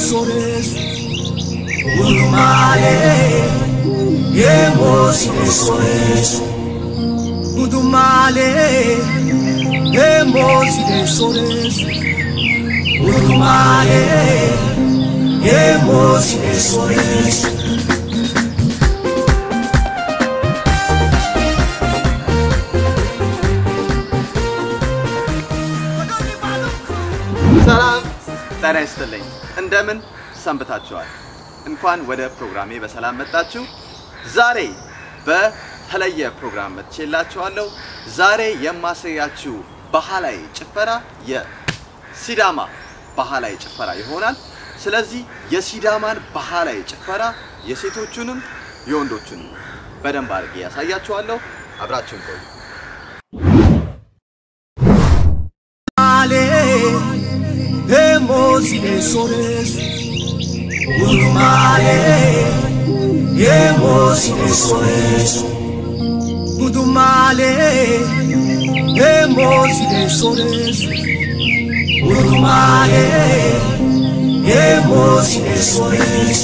sores Udumale Hemos sores Udumale Hemos sores Udumale Hemos sores ሰላም ጤና ይስጥልኝ። እንደምን ሰንብታችኋል? እንኳን ወደ ፕሮግራሜ በሰላም መጣችሁ። ዛሬ በተለየ ፕሮግራም መጥቼላችኋለሁ። ዛሬ የማሳያችሁ ባህላዊ ጭፈራ የሲዳማ ባህላዊ ጭፈራ ይሆናል። ስለዚህ የሲዳማን ባህላዊ ጭፈራ የሴቶቹንም የወንዶቹንም በደንብ አድርጌ ያሳያችኋለሁ። አብራችሁን ቆዩ። Male, hemos sores. Udumale, hemos sores. Udumale, hemos sores. Udumale, hemos sores.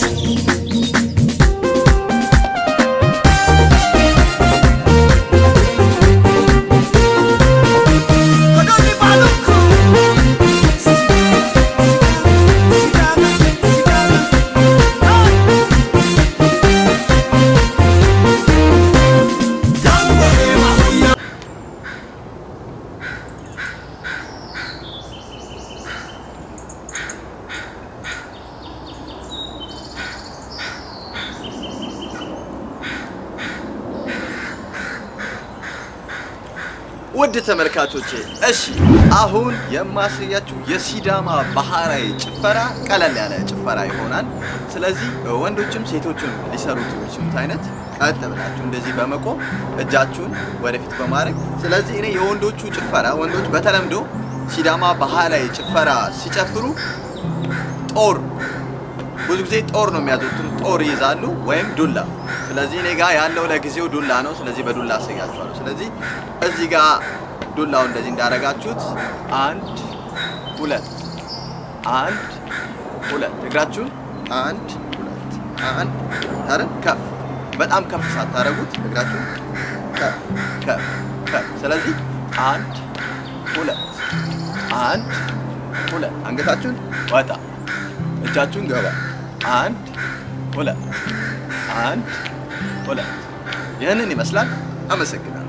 ውድ ተመልካቾቼ እሺ አሁን የማሳያችሁ የሲዳማ ባህላዊ ጭፈራ ቀለል ያለ ጭፈራ ይሆናል። ስለዚህ ወንዶችም ሴቶችም ሊሰሩት የሚችሉት አይነት ቀጥ ብላችሁ እንደዚህ በመቆም እጃችሁን ወደፊት በማድረግ ስለዚህ እኔ የወንዶቹ ጭፈራ ወንዶች በተለምዶ ሲዳማ ባህላዊ ጭፈራ ሲጨፍሩ ጦር ብዙ ጊዜ ጦር ነው የሚያዘወትሩ። ጦር ይይዛሉ ወይም ዱላ። ስለዚህ እኔ ጋር ያለው ለጊዜው ዱላ ነው። ስለዚህ በዱላ አሳያችኋለሁ። ስለዚህ እዚህ ጋር ዱላው እንደዚህ እንዳደረጋችሁት አንድ ሁለት አንድ ሁለት እግራችሁን አንድ ሁለት አንድ አይደል? ከፍ በጣም ከፍ ሳታደርጉት እግራችሁን ከፍ ከፍ ከፍ። ስለዚህ አንድ ሁለት አንድ ሁለት አንገታችሁን ወጣ እጃችሁን ገባ አንድ ሁለት አንድ ሁለት ይህንን ይመስላል። አመሰግናለሁ።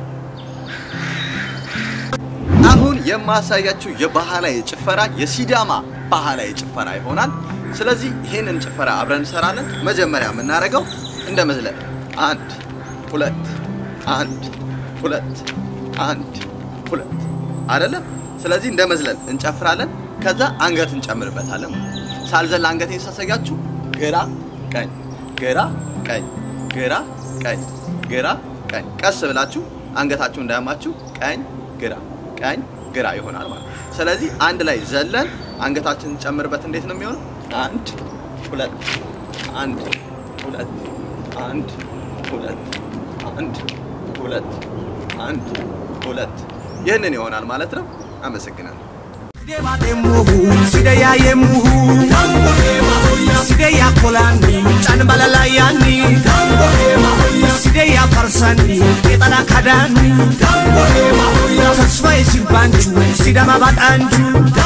አሁን የማሳያችሁ የባህላዊ ጭፈራ የሲዳማ ባህላዊ ጭፈራ ይሆናል። ስለዚህ ይህንን ጭፈራ አብረን እንሰራለን። መጀመሪያ የምናደርገው እንደ መዝለል አንድ ሁለት አንድ ሁለት አንድ ሁለት አይደለም። ስለዚህ እንደ መዝለል እንጨፍራለን። ከዛ አንገት እንጨምርበታለን። ሳልዘል አንገቴን ሳሳያችሁ ግራ ቀኝ ግራ ቀኝ ግራ ቀኝ ግራ ቀኝ ቀስ ብላችሁ አንገታችሁ እንዳያማችሁ ቀኝ ግራ ቀኝ ግራ ይሆናል ማለት ነው። ስለዚህ አንድ ላይ ዘለን አንገታችንን እንጨምርበት። እንዴት ነው የሚሆነው? አንድ ሁለት አንድ ሁለት አንድ ሁለት አንድ ሁለት አንድ ሁለት ይህንን ይሆናል ማለት ነው። አመሰግናለሁ። Debatemuhu, sideya yemuhu, sideya kolani, can balalayani, sideya farsani, ketala kadani, tasfaye sirbanchu, sidama batanchu,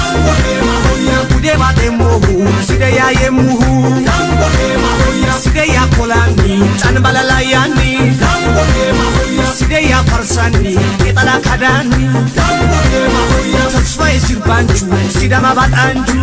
debatemuhu, sideya yemuhu, sideya kolani, can balalayani, sideya farsani, ketala kadani, tasfaye sirbanchu, sidama batanchu.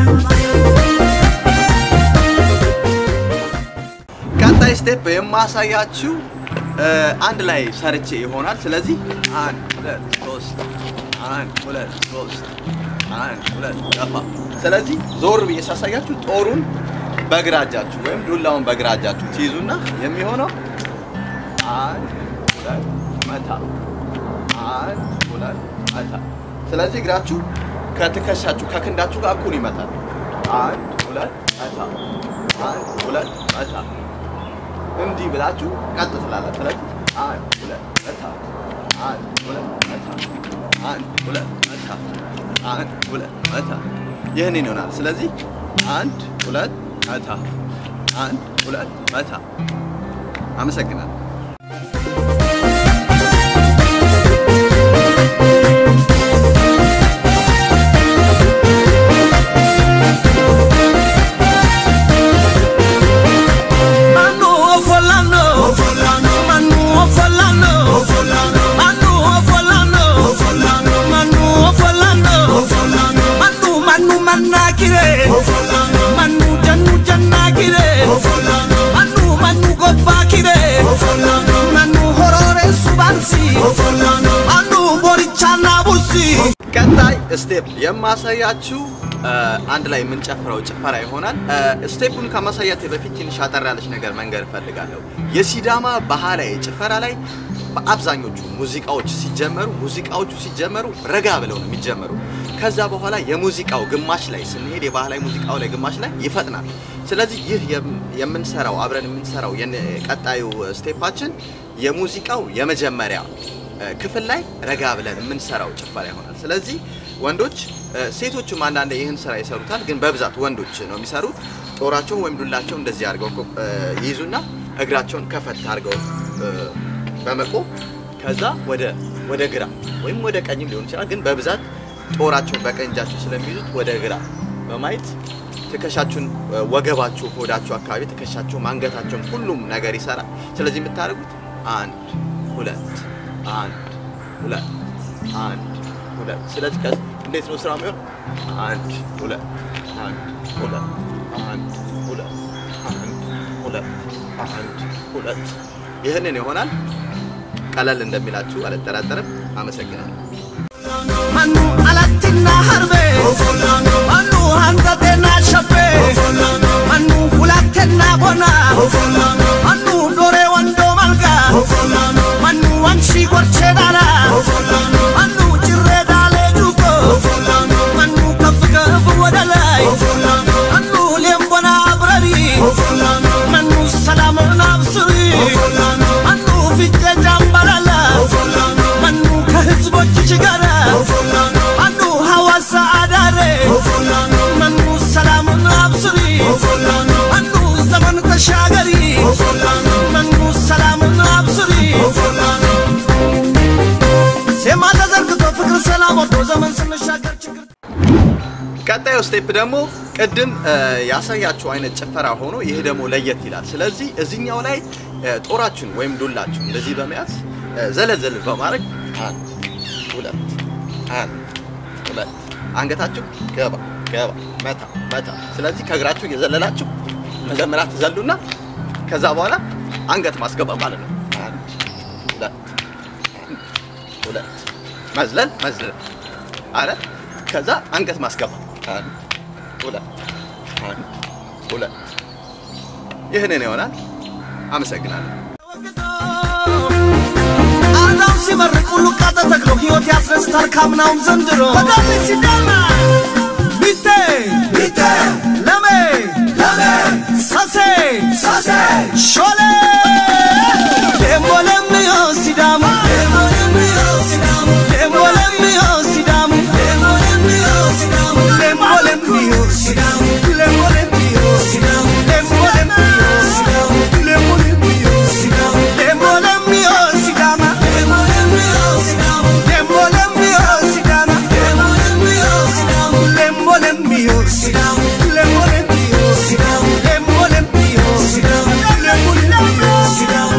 ቀጣይ ስቴፕ የማሳያችሁ እ፣ አንድ ላይ ሰርቼ ይሆናል። ስለዚህ አንድ ሁለት ሶስት አንድ ሁለት ሶስት አንድ ሁለት ገፋ። ስለዚህ ዞር ብዬ ሳሳያችሁ ጦሩን በግራ እጃችሁ ወይም ዱላውን በግራ እጃችሁ ትይዙና የሚሆነው አንድ ሁለት መታ፣ አንድ ሁለት መታ። ስለዚህ እግራችሁ ከትከሻችሁ ከክንዳችሁ ጋር እኩል ይመታል። አንድ ሁለት መታ፣ አንድ ሁለት መታ እንዲህ ብላችሁ ቀጥ ትላላችሁ። ስለዚህ አንድ ሁለት መታ፣ አንድ ሁለት መታ፣ አንድ ሁለት መታ፣ አንድ ሁለት መታ። ይህንን ይሆናል። ስለዚህ አንድ ሁለት መታ አንድ ሁለት መታ። አመሰግናለሁ። Manu Ofolano, Manu Ofolano, Manu Ofolano, Manu Ofolano, Manu Manu Manakire, Manu Janu Janakire, Manu Manu Gopakire, Manu Horore Subansi, Manu Borichana Busi. ቀጣይ ስቴፕ የማሳያችሁ እ፣ አንድ ላይ የምንጨፍረው ጭፈራ ይሆናል። እ፣ ስቴፑን ከማሳያቴ በፊት ትንሽ አጠር ያለች ነገር መንገር እፈልጋለሁ። የሲዳማ ባህላዊ ጭፈራ ላይ በአብዛኞቹ ሙዚቃዎች ሲጀመሩ ሙዚቃዎቹ ሲጀመሩ ረጋ ብለው ነው የሚጀመሩ። ከዛ በኋላ የሙዚቃው ግማሽ ላይ ስንሄድ የባህላዊ ሙዚቃው ላይ ግማሽ ላይ ይፈጥናል። ስለዚህ ይህ የም- የምንሰራው አብረን የምንሰራው የን- ቀጣዩ ስቴፓችን የሙዚቃው የመጀመሪያ እ፣ ክፍል ላይ ረጋ ብለን የምንሰራው ጭፈራ ይሆናል። ስለዚህ ወንዶች እ፣ ሴቶቹም አንዳንድ ይህን ስራ ይሰሩታል፣ ግን በብዛት ወንዶች ነው የሚሰሩት። ጦራቸውን ወይም ዱላቸውን እንደዚህ አድርገው እኮ፣ እ፣ ይይዙና እግራቸውን ከፈት አድርገው እ፣ በመቆም ከዛ ወደ ወደ ግራ ወይም ወደ ቀኝም ሊሆን ይችላል፣ ግን በብዛት ጦራቸውን በቀኝ እጃቸው ስለሚይዙት ወደ ግራ በማየት ትከሻችሁን እ፣ ወገባችሁ፣ ሆዳችሁ አካባቢ ትከሻችሁን፣ አንገታቸውን ሁሉም ነገር ይሰራል። ስለዚህ የምታደርጉት አንድ ሁለት አንድ ሁለት አንድ ሁለት። ስለዚህ ከ እንዴት ነው ስራ የሚሆን? አንድ ሁለት አንድ ሁለት አንድ ሁለት አንድ ሁለት አንድ ሁለት። ይህንን ይሆናል። ቀለል እንደሚላችሁ አልጠራጠርም። አመሰግናለሁ። Manu Alatina Harve, Manu Handatena Shape, Manu Hulatena Bona, Manu Dore Wando Malga, Manu Anshi Gorchedara, Manu Jireda Leduko, Manu Kafka Wadalai, Manu Lembona Brari, Manu Salamun Absuri, Manu Vite Jambalala, Manu ከህዝቦች ጋር ማኑ ሐዋሳ አዳሬ ማኑ ሰላሙን አብስሪ ማኑ ዘመን ተሻገሪ ማኑ ሰላሙን አብስሪ ሴማ ተዘርግቶ ፍቅር ሰላም ወዶ ዘመን ስንሻገር ችግር ቀጣዩ ስቴፕ ደግሞ ቅድም እ፣ ያሳያችሁ አይነት ጭፈራ ሆኖ ይህ ደግሞ ለየት ይላል። ስለዚህ እዚህኛው ላይ እ፣ ጦራችሁን ወይም ዱላችሁን እንደዚህ በመያዝ እ፣ ዘለል ዘለል በማድረግ አንድ ሁለት አንድ ሁለት አንገታችሁ ገባ ገባ መታ መታ። ስለዚህ ከእግራችሁ እየዘለላችሁ መጀመሪያ ትዘሉና ከዛ በኋላ አንገት ማስገባ ማለት ነው። አንድ ሁለት አንድ ሁለት መዝለል መዝለል አረ ከዛ አንገት ማስገባ አንድ ሁለት አንድ ሁለት ይህንን ይሆናል። አመሰግናለሁ። አዳም ሲመርቅ ሁሉ ቃጠ ተክሎ ሕይወት ያስረስታል ካምናውም ዘንድሮ በዳሌ ሲዳማ ቢቴ ቢቴ ለሜ ለሜ ሳሴ ሳሴ ሾሌ ደሞ ለምዮ ሲዳሙ ደሞ ለምዮ ሲዳሙ ደሞ ለምዮ ሲዳሙ ደሞ ለምዮ ሲዳሙ ደሞ ለምዮ ሲዳሙ ደሞ ለምዮ ሲዳሙ ደሞ ለምዮ ሲዳሙ ደሞ ለምዮ ሲዳሙ ደሞ ለምዮ ሲዳማ ደሞ ለምዮ ሲዳሙ ደሞ ለምዮ ሲዳማ ደሞ ለምዮ ሲዳሙ ደሞ ለምዮ ሲዳሙ ደሞ ለምዮ ሲዳሙ ደሞ ለምዮ ሲዳሙ ደሞ ለምዮ ሲዳሙ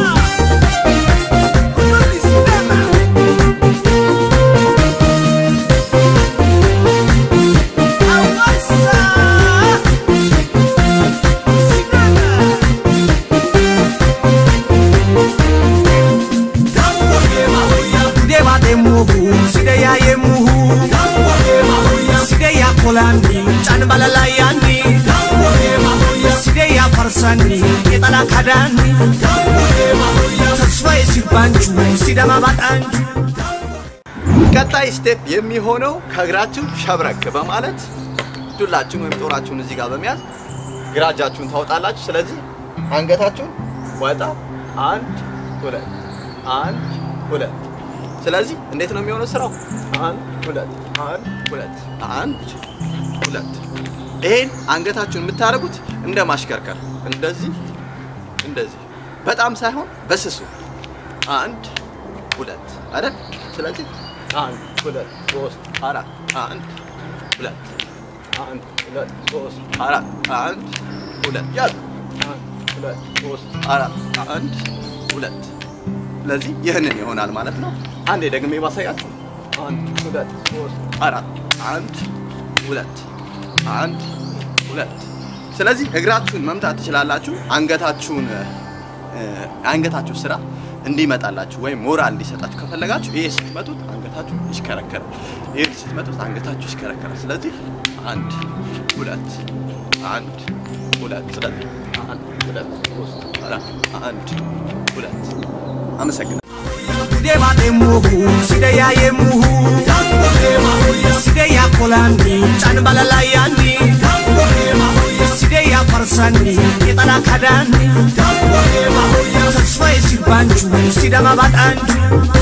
ተስፋዬ ሲባንቹ ሲደማ ባጣንቹ ቀጣይ ስቴፕ የሚሆነው ከእግራችሁ ሸብረክ በማለት ዱላችሁን ወይም ጦራችሁን እዚህ ጋር በመያዝ ግራ እጃችሁን ታወጣላችሁ። ስለዚህ አንገታችሁን ወጣ፣ አንድ ሁለት፣ አንድ ሁለት። ስለዚህ እንዴት ነው የሚሆነው ስራው? አንድ ሁለት፣ አንድ ሁለት፣ አንድ ሁለት፣ ይሄን አንገታችሁን የምታደርጉት እንደ ማሽከርከር እንደዚህ እንደዚህ በጣም ሳይሆን በስሱ አንድ ሁለት አይደል? ስለዚህ አንድ ሁለት ሶስት አራት አንድ ሁለት አንድ ሁለት ሶስት አራት አንድ ሁለት ያዙ አንድ ሁለት ሶስት አራት አንድ ሁለት ስለዚህ ይህንን ይሆናል ማለት ነው። አንዴ ደግሜ ባሳያችሁ አንድ ሁለት ሶስት አራት አንድ ሁለት አንድ ሁለት ስለዚህ እግራችሁን መምታት ትችላላችሁ። አንገታችሁን አንገታችሁ ስራ እንዲመጣላችሁ ወይም ሞራል እንዲሰጣችሁ ከፈለጋችሁ ይሄ ስትመቱት አንገታችሁ ይሽከረከራል። ይሄ ስትመቱት አንገታችሁ ይሽከረከራል። ስለዚህ አንድ ሁለት አንድ ሁለት ስለዚህ አንድ ሁለት ሶስት አራት አንድ ሁለት አመሰግናለሁ። Deema deemuuhu sideyaa yeemuuhu sideyaa kolaanni can balalayaanni sideyaa farsanni qixala kadaanni tasfaye sirbaanchu sidama badhaanchu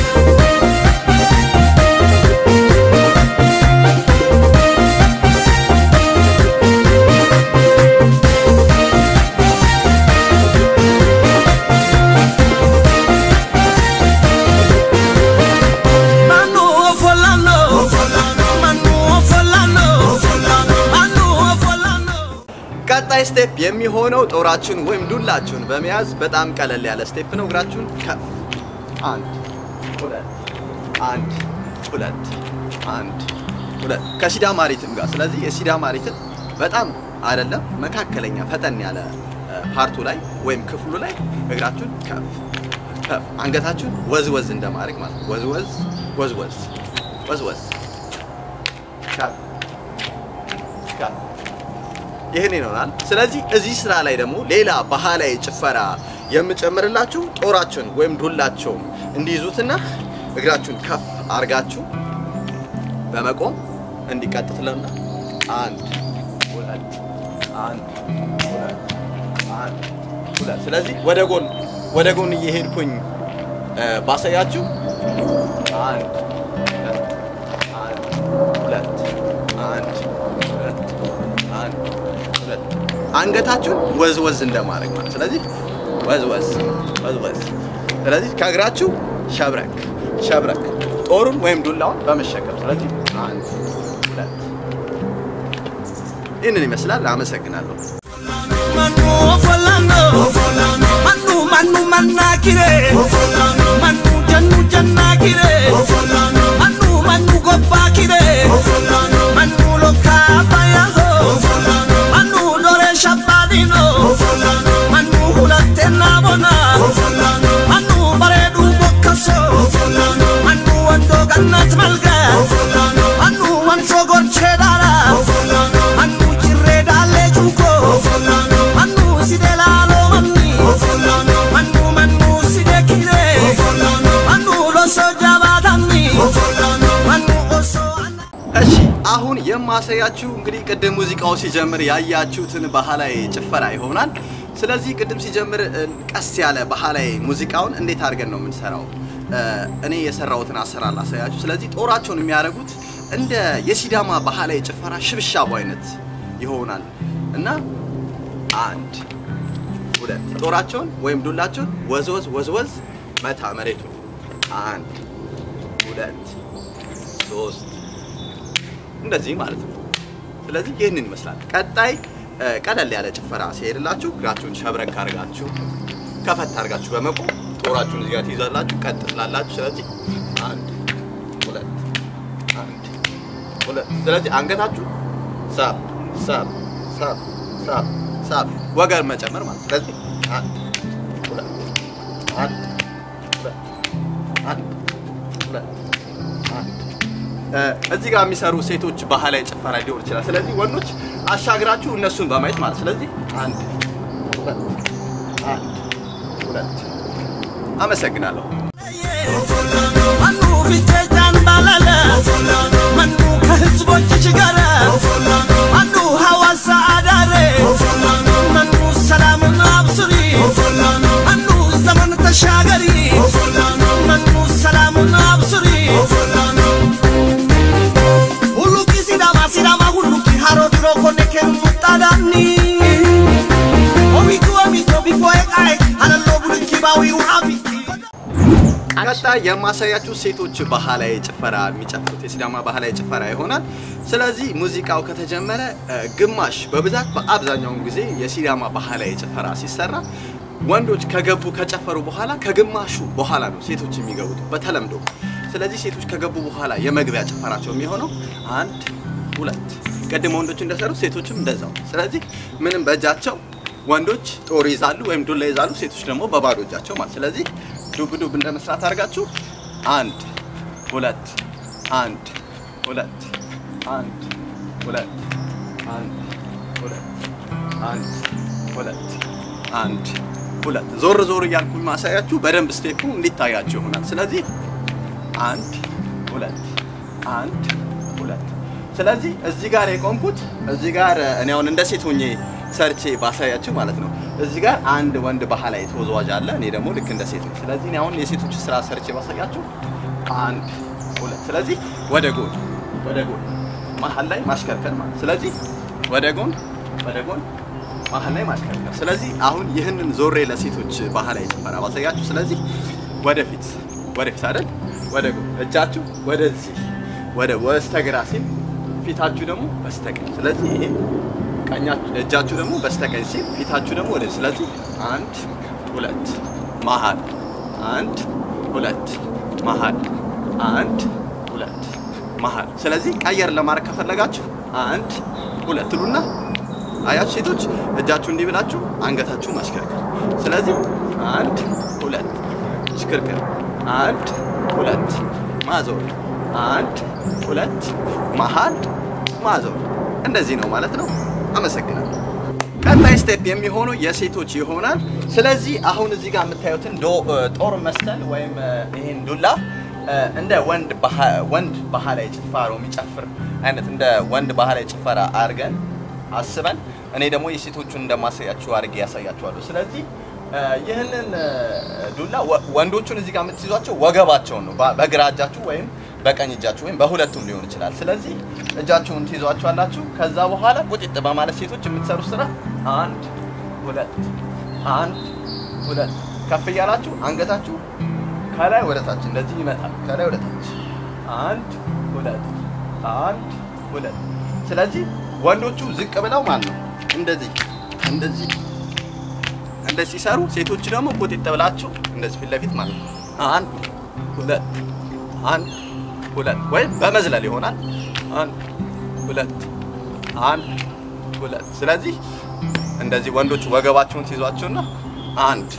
Manu Ofolano Manu Ofolano Manu Ofolano ቀጣይ ስቴፕ የሚሆነው ጦራችሁን ወይም ዱላችሁን በመያዝ በጣም ቀለል ያለ ስቴፕ ነው። እግራችሁን ከፍ አንድ ሁለት አንድ ሁለት አንድ ሁለት ከሲዳማ ሪትም ጋር። ስለዚህ የሲዳማ ሪትም በጣም አይደለም መካከለኛ ፈጠን ያለ እ፣ ፓርቱ ላይ ወይም ክፍሉ ላይ እግራችሁን ከፍ ከፍ አንገታችሁን ወዝወዝ እንደማድረግ ማለት ነው። ወዝወዝ ወዝወዝ ወዝወዝ ከፍ ከፍ ይህን ይሆናል። ስለዚህ እዚህ ስራ ላይ ደግሞ ሌላ ባህላዊ ጭፈራ የምጨምርላችሁ ጦራችሁን ወይም ዱላቸውን እንዲይዙትና እግራችሁን ከፍ አርጋችሁ በመቆም እንዲቀጥትለና አንድ ሁለት አንድ ሁለት አንድ ሁለት። ስለዚህ ወደ ጎን ወደ ጎን እየሄድኩኝ እ፣ ባሳያችሁ አንድ ሁለት አንድ ሁለት አንድ ሁለት አንድ ሁለት አንገታችሁን ወዝ ወዝ እንደማድረግ ማለት ስለዚህ ወዝ ወዝ ወዝ ወዝ ስለዚህ ከእግራችሁ ሸብረክ ሸብረክ ጦሩን ወይም ዱላውን በመሸከም ስለዚህ አንድ ሁለት ይህንን ይመስላል አመሰግናለሁ Manu Ofolano Manu Manu Manakire Manu Jannu Jannakire Manu Manu Gobbakire Manu Lokabayaho Manu Dore Shabbadino Manu Hulatte Nabona Manu Baredu Bokkaso Manu Wando Gannat Malga Manu Wanso Gorche Dara Manu Jirre Dalle Juko Manu Side Lalo Manni Manu Manu Side Kire Manu Loso Jabatanni Manu Oso Anna እሺ አሁን የማሳያችሁ እንግዲህ ቅድም ሙዚቃው ሲጀምር ያያችሁትን ባህላዊ ጭፈራ ይሆናል። ስለዚህ ቅድም ሲጀምር እ፣ ቀስ ያለ ባህላዊ ሙዚቃውን እንዴት አድርገን ነው የምንሰራው? እ፣ እኔ የሰራሁትን አሰራር ላሳያችሁ። ስለዚህ ጦራቸውን የሚያደርጉት እንደ የሲዳማ ባህላዊ ጭፈራ ሽብሻቡ አይነት ይሆናል እና አንድ ሁለት ጦራቸውን ወይም ዱላቸውን ወዝወዝ ወዝወዝ መታ መሬቱን አንድ ሁለት ሶስት እንደዚህ ማለት ነው። ስለዚህ ይህንን ይመስላል። ቀጣይ እ፣ ቀለል ያለ ጭፈራ ሲሄድላችሁ እግራችሁን ሸብረክ አድርጋችሁ ከፈት አድርጋችሁ በመቆም ጦራችሁን እዚህ ጋር ትይዛላችሁ፣ ቀጥ ትላላችሁ። ስለዚህ አንድ ሁለት አንድ ሁለት። ስለዚህ አንገታችሁ ሳብ ሳብ ሳብ ሳብ ሳብ ወገን መጨመር ማለት ስለዚህ አንድ ሁለት አንድ ሁለት አንድ ሁለት አንድ እ፣ እዚህ ጋር የሚሰሩ ሴቶች ባህላዊ ጭፈራ ሊሆን ይችላል። ስለዚህ ወንዶች አሻግራችሁ እነሱን በማየት ማለት ስለዚህ አንድ ሁለት አንድ ሁለት። አመሰግናለሁ። መኑ ፊቴጃን ባላለ መኑ ከህዝቦችሽ ጋር መኑ ሐዋሳ አዳሬ መኑ ሰላምን አብስሪ መኑ ዘመን ተሻገሪ መኑ ሰላምን አብስሪ ሁሉቂ ሲዳማ ሲዳማ ሁሉቂ ሃሮ ድሮ ኮኔ ከኑ ቀጣይ የማሳያችሁ ሴቶች ባህላዊ ጭፈራ የሚጨፍሩት የሲዳማ ባህላዊ ጭፈራ ይሆናል። ስለዚህ ሙዚቃው ከተጀመረ እ፣ ግማሽ በብዛት በአብዛኛውን ጊዜ የሲዳማ ባህላዊ ጭፈራ ሲሰራ ወንዶች ከገቡ ከጨፈሩ በኋላ ከግማሹ በኋላ ነው ሴቶች የሚገቡት በተለምዶ። ስለዚህ ሴቶች ከገቡ በኋላ የመግቢያ ጭፈራቸው የሚሆነው አንድ ሁለት፣ ቅድም ወንዶች እንደሰሩት ሴቶችም እንደዛው። ስለዚህ ምንም በእጃቸው ወንዶች ጦር ይዛሉ ወይም ዱላ ይዛሉ፣ ሴቶች ደግሞ በባዶ እጃቸው ማለት። ስለዚህ ዱብ ዱብ እንደ መስራት አድርጋችሁ አንድ ሁለት አንድ ሁለት አንድ ሁለት አንድ ሁለት አንድ ሁለት አንድ ሁለት ዞር ዞር እያልኩኝ ማሳያችሁ በደንብ ስቴፑ እንዲታያችሁ ይሆናል። ስለዚህ አንድ ሁለት አንድ ሁለት። ስለዚህ እዚህ ጋር የቆምኩት እዚህ ጋር እኔ አሁን እንደ ሴት ሆኜ ሰርቼ ባሳያችሁ ማለት ነው። እዚህ ጋር አንድ ወንድ ባህላዊ ተወዛዋዥ አለ፣ እኔ ደግሞ ልክ እንደ ሴት ነኝ። ስለዚህ እኔ አሁን የሴቶች ስራ ሰርቼ ባሳያችሁ አንድ ሁለት። ስለዚህ ወደ ጎን ወደ ጎን መሀል ላይ ማሽከርከር ማለት ስለዚህ ወደ ጎን ወደ ጎን መሀል ላይ ማሽከርከር። ስለዚህ አሁን ይህንን ዞሬ ለሴቶች ባህላዊ ጭፈራ ባሳያችሁ። ስለዚህ ወደፊት ወደፊት አይደል፣ ወደ ጎን እጃችሁ ወደዚህ ወደ በስተግራ ሲል ፊታችሁ ደግሞ በስተቀኝ። ስለዚህ ይሄ ቀኛችሁ እጃችሁ ደግሞ በስተቀኝ ሲል ፊታችሁ ደግሞ ወደ ስለዚህ አንድ ሁለት መሀል አንድ ሁለት መሀል አንድ ሁለት መሀል። ስለዚህ ቀየር ለማድረግ ከፈለጋችሁ አንድ ሁለት ሉና አያችሁ ሴቶች እጃችሁ እንዲህ ብላችሁ አንገታችሁ ማሽከርከር። ስለዚህ አንድ ሁለት ሽክርክር፣ አንድ ሁለት ማዞር፣ አንድ ሁለት መሀል ማዞር። እንደዚህ ነው ማለት ነው። አመሰግናለሁ። ቀጣይ ስቴፕ የሚሆነው የሴቶች ይሆናል። ስለዚህ አሁን እዚህ ጋር የምታዩትን ዶ- ጦር መሰል ወይም ይሄን ዱላ እንደ ወንድ ባህ- ወንድ ባህላዊ ጭፋሮ የሚጨፍር አይነት እንደ ወንድ ባህላዊ ጭፈራ አድርገን አስበን እኔ ደግሞ የሴቶቹን እንደማሳያችሁ አድርጌ ያሳያችኋለሁ። ስለዚህ እ፣ ይህንን እ፣ ዱላ ወ- ወንዶቹን እዚህ ጋር የምትይዟቸው ወገባቸውን ነው በ- በግራ እጃችሁ ወይም በቀኝ እጃችሁ ወይም በሁለቱም ሊሆን ይችላል። ስለዚህ እጃችሁን ትይዟችኋላችሁ። ከዛ በኋላ ቁጢጥ በማለት ሴቶች የምትሰሩት ስራ አንድ ሁለት አንድ ሁለት ከፍ እያላችሁ አንገታችሁ ከላይ ወደ ታች እንደዚህ ይመታል። ከላይ ወደ ታች አንድ ሁለት አንድ ሁለት። ስለዚህ ወንዶቹ ዝቅ ብለው ማለት ነው እንደዚህ እንደዚህ እንደዚህ ሲሰሩ፣ ሴቶቹ ደግሞ ቁጢጥ ብላችሁ እንደዚህ ፊት ለፊት ማለት ነው አንድ ሁለት አንድ ሁለት ወይም በመዝለል ይሆናል። አንድ ሁለት አንድ ሁለት። ስለዚህ እንደዚህ ወንዶች ወገባቸውን ትይዟቸውና አንድ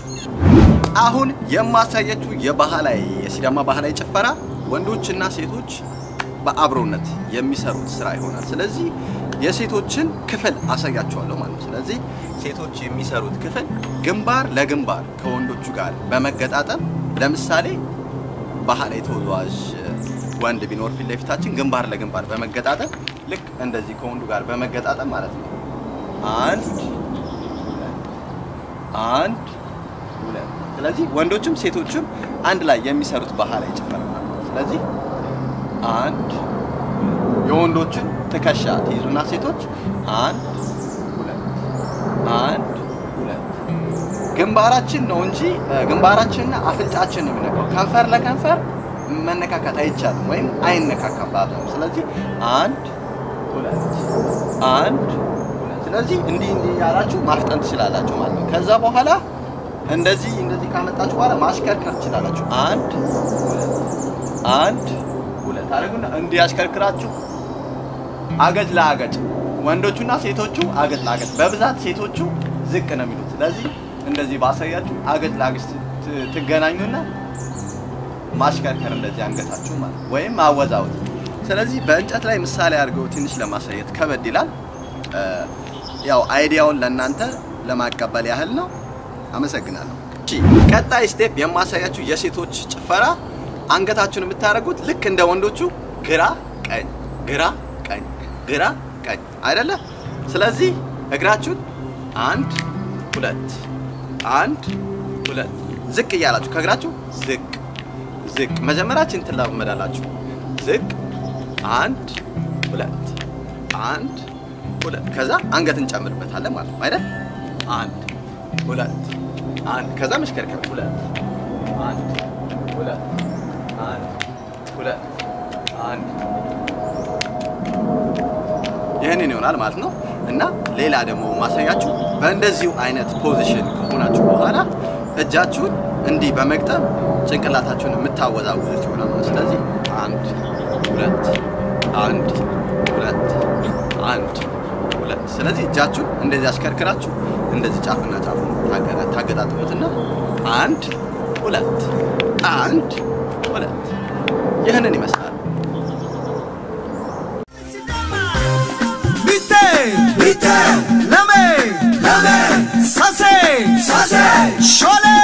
አሁን የማሳያችሁ የባህላዊ የሲዳማ ባህላዊ ጭፈራ ወንዶችና ሴቶች በአብሮነት የሚሰሩት ስራ ይሆናል። ስለዚህ የሴቶችን ክፍል አሳያችኋለሁ ማለት ነው። ስለዚህ ሴቶች የሚሰሩት ክፍል ግንባር ለግንባር ከወንዶቹ ጋር በመገጣጠም ለምሳሌ ባህላዊ ተወዛዋዥ ወንድ ቢኖር ፊት ለፊታችን ግንባር ለግንባር በመገጣጠም ልክ እንደዚህ ከወንዱ ጋር በመገጣጠም ማለት ነው። አንድ ሁለት፣ አንድ ሁለት። ስለዚህ ወንዶችም ሴቶችም አንድ ላይ የሚሰሩት ባህላዊ ጭፈራ ማለት ነው። ስለዚህ አንድ የወንዶችን ትከሻ ትይዙና ሴቶች አንድ ሁለት አንድ ሁለት ግንባራችን ነው እንጂ እ፣ ግንባራችንና አፍንጫችን ነው የሚነካው። ከንፈር ለከንፈር መነካካት አይቻልም ወይም አይነካካም በአብዛኛው። ስለዚህ አንድ ሁለት አንድ ሁለት። ስለዚህ እንዲህ እንዲህ ያላችሁ ማፍጠን ትችላላችሁ ማለት ነው። ከዛ በኋላ እንደዚህ እንደዚህ ካመጣችሁ በኋላ ማሽከርከር ትችላላችሁ። አንድ ሁለት አንድ ሁለት አድርጉና እንዲህ ያሽከርክራችሁ አገጭ ለአገጭ ወንዶቹና ሴቶቹ አገጭ ለአገጭ በብዛት ሴቶቹ ዝቅ ነው የሚሉት። ስለዚህ እንደዚህ ባሳያችሁ አገጭ ለአገጭ ት- ትገናኙና ማሽከርከር እንደዚህ አንገታችሁ ማለት ነው፣ ወይም ማወዛወዝ። ስለዚህ በእንጨት ላይ ምሳሌ አድርገው ትንሽ ለማሳየት ከበድ ይላል። እ፣ ያው አይዲያውን ለእናንተ ለማቀበል ያህል ነው። አመሰግናለሁ። እሺ፣ ቀጣይ ስቴፕ የማሳያችሁ የሴቶች ጭፈራ አንገታችሁን የምታደርጉት ልክ እንደ ወንዶቹ ግራ ቀኝ፣ ግራ ቀኝ፣ ግራ ቀኝ አይደለ? ስለዚህ እግራችሁን አንድ ሁለት አንድ ሁለት ዝቅ እያላችሁ ከእግራችሁ ዝቅ ዝቅ መጀመሪያችን ትላመዳላችሁ። ዝቅ አንድ ሁለት አንድ ሁለት ከዛ አንገት እንጨምርበታለን ማለት ነው አይደል? አንድ ሁለት አንድ ከዛ መሽከርከር ሁለት አንድ ሁለት አንድ ሁለት አንድ ይህንን ይሆናል ማለት ነው። እና ሌላ ደግሞ ማሳያችሁ በእንደዚሁ አይነት ፖዚሽን ከሆናችሁ በኋላ እጃችሁን እንዲህ በመግጠም ጭንቅላታችሁን የምታወዛውዙት ይሆናል ማለት ስለዚህ አንድ ሁለት አንድ ሁለት አንድ ሁለት ስለዚህ እጃችሁን እንደዚህ አሽከርክራችሁ እንደዚህ ጫፍና ጫፉ ታገጣጥሙትና አንድ ሁለት አንድ ሁለት ይህንን ይመስላል። Bitte, bitte, lame, lame, sase, sase, shole,